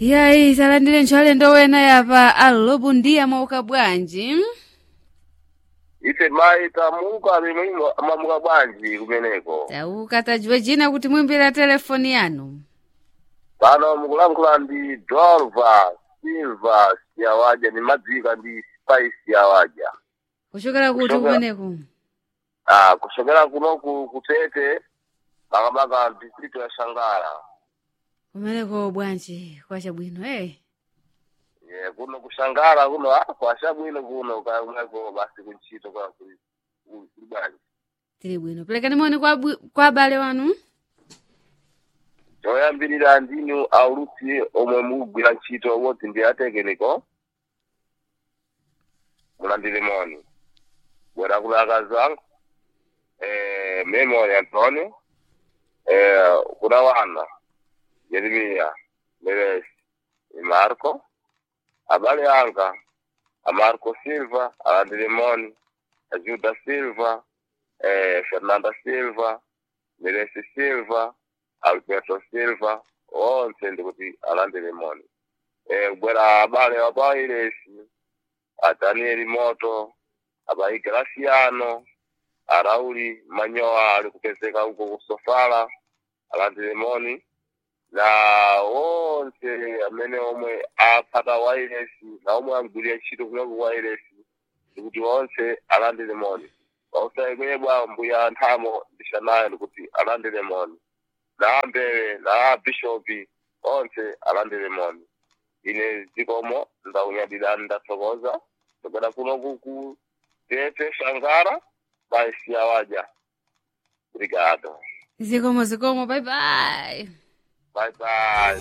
yayi talandire ntchwalendo wena yapa alobu ndiye mauka bwanji ife mayi tamuka limwe mamuka bwanji kumeneko tauka tajiwe jina kuti mwimbira telefoni yanu pano mukulankhula ndi dolva silva siyawaja ni madzika ndi spice yawaja kuchokera kuti Kuchokera- kumeneku ah kuchokera kunoku kutete makamaka district ya shangala kumeneko bwanji kwachabwino eh yeah, kuno kushangala kuno ah kwashabwino kuno kamweko basi kuntchito kwa kuli kuli bwanji tili bwino pelekani moni kwa bwi- kwa abale wanu choyambirira ndinu aulutsi omwe mukugwira ntchito woti ndi atekeniko mulandire moni bwera kulaka zangu eh, memory antonio eh, kuna wana jeremiya meres marco abale anga amarco silva alandire moni ajuda silva eh, fernanda silva meresi silva alberto silva onse ndikuti alandire moni eh, bwera abale abairesi adanieli moto abaigraciano arauli manyowa ali kupezeka uko kusofala alandire moni na onse amene omwe aphata wairesi na omwe amgwirira ntchito kunoku wairesi ndikuti onse alandire moni osayekwebwa mbuya nthamo ndishanayo ndikuti alandire moni na ambere na bishopi onse alandire moni ine zikomo ndaunyadira ndathokoza tokera kuno kuku tete shangara baisi yawaja obrigado zikomo zikomo bye bye bye bye